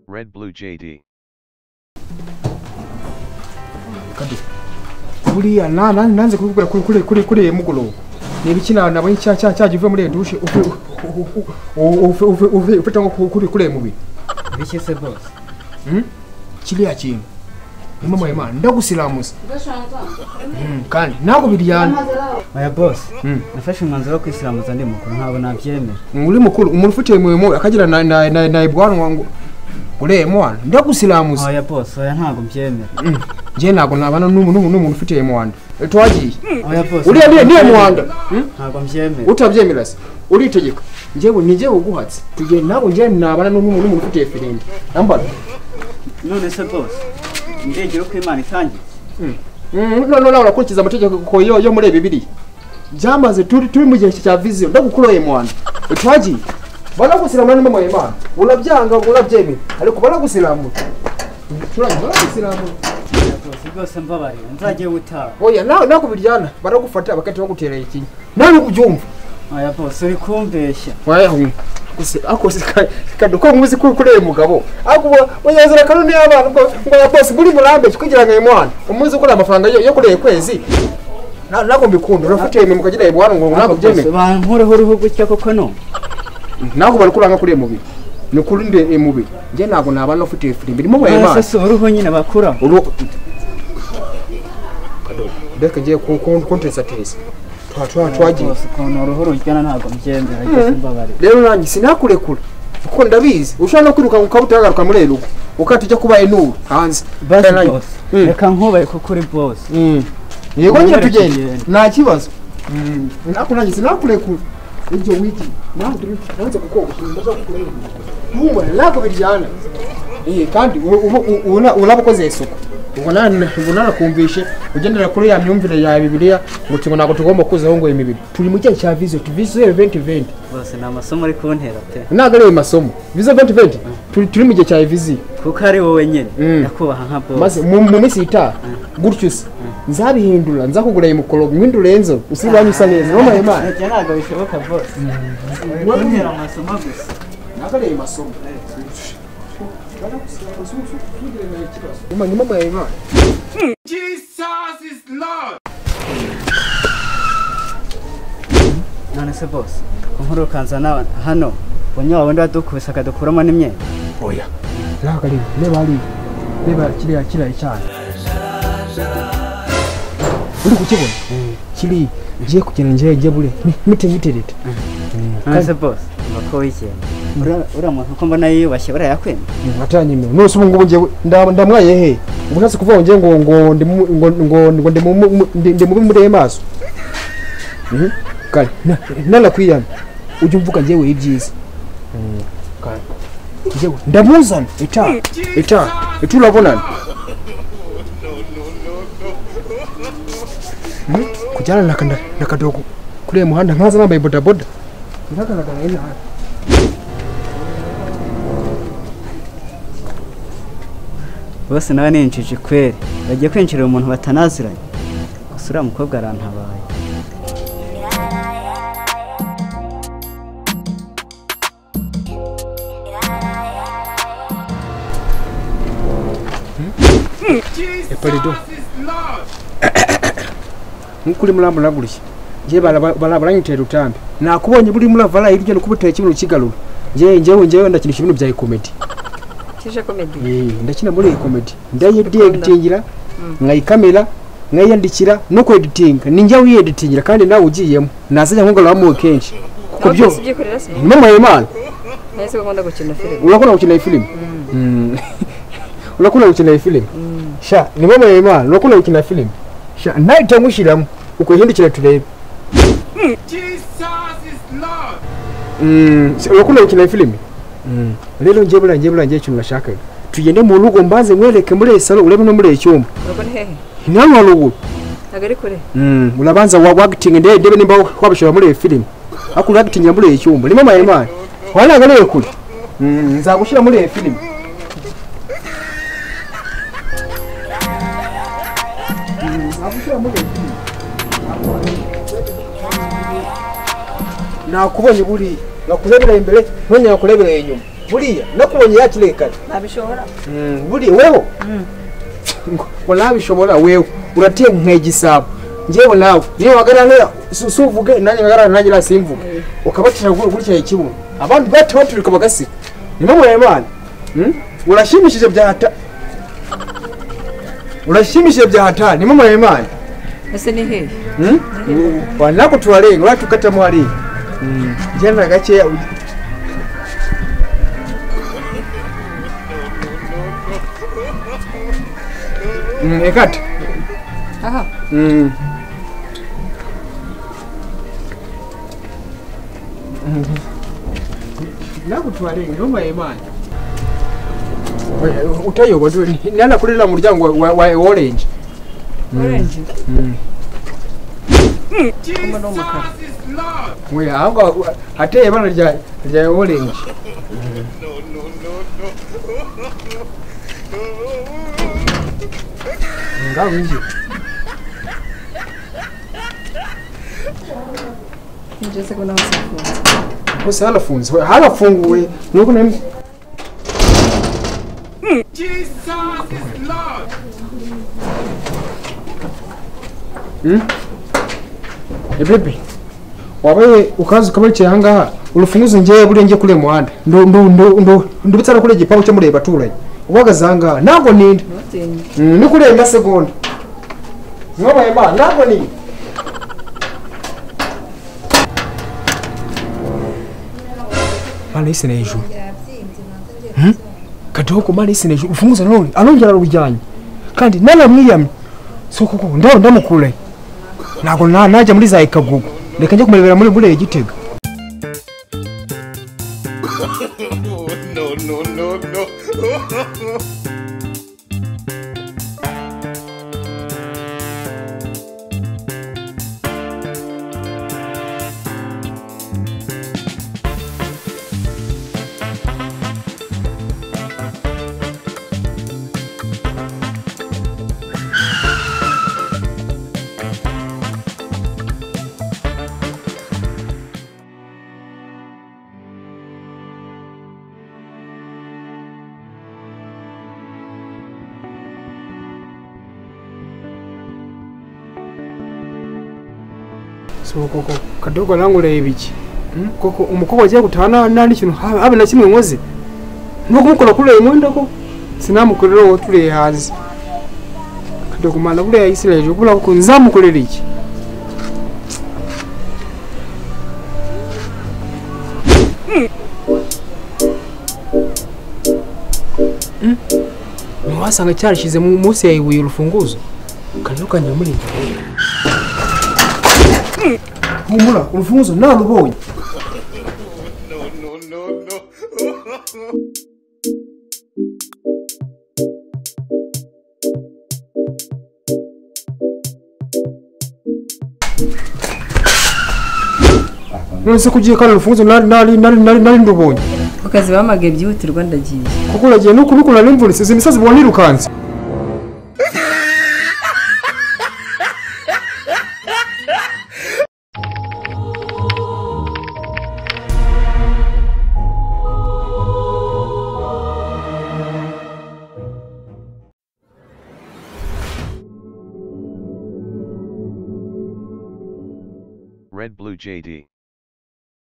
Red Blue JD. kade buriya na- na- nanze kubikora kuri kuri kuri kuri iyi mugoroba ni ibiki na- nabonye cya cya cya kivuye muri iyo dushe uve uve uve uve ufite nko ku- kuri kuri iyi mubiri bishye se bose Hmm? kiriya kintu imama imana ndagusiramuza Hmm, kandi ntabwo biryana oya bose Hmm. nafashe umwanzuro wo kwisiramuza ndi mukuru ntabwo nabyemera uri mukuru umuntu ufite imirimo akagira na na na na ibwanwa ngo ureye mwana ndagusiramuza oya bose oya ntabwo mbyemera njye ntabwo nabana n'umu- n'umu- n'umuntu ufite iyo muhanda twagiye oya bose uriya niyo niyo muhanda Hmm? ntabwo mbyemera utabyemera se uritegeka njyewe ni njyewe uguhatse tugiye ntabwo njyewe nabana n'umuntu n'umuntu ufite ifirimbi nambara none se bose indengero ko imana itangiye none nawe urakurikiza amategeko kuko yo yo muri bibiri byamaze turi turi mu gihe cya viziyo ndagukuroye mwana twagiye baragusiramura n'imama y'imana urabyanga urabyemera ariko baragusiramura turagiye baragusiramura oya bose rwose mbabarira nzagiye utaha oya nawe nawe kubiryana baragufata bagahita baguterera ikinya nawe ubyumva oya bose uri kumbeshya wayahumye kaduko muzi ko kuri uyu mugabo unyazira kanuni y'abana ngo ngo ya bose muri murambeki kugira ngo imwana umuzi ukora amafaranga yo yo kuri uyu kwezi Na- ntabwo mbikunda urafite imirimo ukagira ibwana ngo ntabwo bose byemeye bankureho uruhu gutya koko no ntabwo bari kuranga kuri uyu mubiri ni kuri ndi uyu mubiri njye ntabwo nabana ufite iyi firimbi irimo oya se wayimana si uruhu nyine bakuraho reka ngiye kuntetsa teza twagiye bose ukuntu uruhu rujyana ntabwo mbyemera rwose mbabarira rero nanjye sinakurekura kuko ndabizi ushobora no kwiruka ukaba utagaruka muri iri rugo ukahita ujya kuba inuru hanze basi Nanjye- bose Mm. reka nkubaye kuko uri bose Mm. yego nyine Wemerera tugenda kugenda. nta kibazo ariko nanjye sinakurekura ibyo wigi nanze kukurekura ntumva ntabwo biryana Eh, kandi uraba ukoze isuku ubwo nana- ubwo narakumvishe ugendera kuri ya myumvire ya bibiliya ngo ngo ntabwo tugomba kuzaho ngo imibiri turi mu gihe cya viziyo viziyo venti venti bose ni amasomo uri kuntera pe ntabwo ari ayo masomo viza venti venti turi turi mu gihe cya viziyo kuko ari wowe nyine Mm. ndakubaha nka bose maze mu mu minsi itaha gutyo se nzabihindura nzakugura iyi mukoro mwindure nzo usibanye usa neza no mahema Ibyo ntabwo bishoboka bose uri kuntera amasomo gusa ntabwo ari ayo masomo ni mama yawe none se bose kunkuru ukanzana hano unywa wundi wadukubise akadukuramo n'imyenda oya ntabwo ari reba hariya reba kiriya kiriya icyaha uri kukibona kiri ngiye kugenda ngiye njye bure mite mite leta none se bose ko wigenga Uriya- uriya muntu uko mbona yiyubashye uriya yakwemera atanyemera nose ubu ngubu njyewe nda- ndamwaye he ubu ntatse kuvuga ngo njye ngo ngo ndi mu- ngo ngo ngo ndi mu- mu- ndi- ndi mubi muri ayo maso Mhm. kare na- nanakwiyana ujye umvuga njyewe ibyiza Kare. Njyewe ndamuzana itaha itaha iturabonana Mhm. kujyana na kanda- na kadogo kuri uyu muhanda nkaza nambaye bodaboda ntagaragara inaha bose nawe ni injiji kweri bagiye kwinjirira umuntu batanaziranye gusa uriya mukobwa arantabaye eparido nk'uko urimo uramburaguruye njye baranyitera utambi nakubonye buri muri avara hirya no kubuteye kimwe ukigarura njyewe njyewe njyewe ndakinisha ibintu bya komedi kije komedi ndakina muri iyi komedi ndayiditingira nkayikamera nkayiyandikira no kweditinga ni njyewe uyeditingira kandi nawe ugiyemo nazajya nkugaruramo kenshi kuko byo byikorera se mama y'imana nahise gukunda gukina filime urakunda gukina iyi filime Mm. urakunda gukina iyi filime sha ni mama y'imana urakunda gukina iyi filime sha ntahita nkushyiramo ukwihindukira turebe Mm, se- urakunda gukina iyi filime Mm. rero njye buriya njye buriya njye ikintu nashakaga tugende mu rugo mbanze mwereke muri iyi salo urebe no muri iyi cyumba urabona hehe ni hano haruguru ntabwo ari kure Mm, urabanza wa wagitinga ndebe ndebe nimba wabishobora muri iyi filime ariko uragitingira muri iyi cyumba ni mama y'imana wananganiwe kure Mm, nzagushyira muri iyi filime nakubonye buri nakurebereye imbere ntongera kurebereye inyuma buriya nakubonye yakirekana nabishobora buriya wewe ngo nabishobora wewe urateye nkegisabo ngewe nawe niyo wagarana suvuge nanjye wagarana nanjye nasimvuge ukabatira gutya ikibuno abandi batibaturuka bagasiga nimumure imana Mm? urashimishije bya hata urashimishije bya hata nimumure imana ese ni hehe Mm? Wa- nako tuwalenga watu kata mwali jenda gache ekata aha Mm. nakutwalenge nomayemani utayoba nanakulela mulyango wa wa- wa orange orange umwe ni umukara Mwe, anga ate ibara rya rya orange ngaho nje njyeze ko nawe usafunze hose harafunze harafunguwe nuko nari Mm? Eh, baby wabaye ukaza ukaba wicaye ahangaha urufunguzo ngewe buriya ngiye kuri uyu muhanda Ndu- ndu- ndu- ndu- ndubitsana kuri igipangu cyo muri iyi baturanyi uhagaze ahangaha ntabwo ninda ntutinye Mm, ni kurenga segonda mwabaye ma ntabwo ninda marayisi ni hejuru kadogo marayisi ni hejuru ufunguzo nanone arongera arujyanye kandi naramwiyamye so koko ndaho ndamukure ntabwo na- najya muri za ikagugu reka njye kumurebera muri buriya gitega no, no, no, no. so koko kadogo arangureba iki Mm? koko umukobwa agiye gutaha nta nta n'ikintu habe habe na kimwe nkoze no kumukora kuri uyu mwenda ko sinamukorera uwo turiye hanze kadogo mana buriya yisira hejuru kubura kuko nzamukorera iki Mm? ntiwasanga cyarashyize mu- munsi ya ibuye urufunguzo kadogo kanyura muri iyi humura urufunguzo narubonye No, no, no. none se kugiye kandi urufunguzo nari nari nari nari nari ndubonye ku kazi bamagaye byihutirwa ndagiye kuko uragiye nuko nuko narimvunitse izi misozi ubona irukanse Red Blue JD.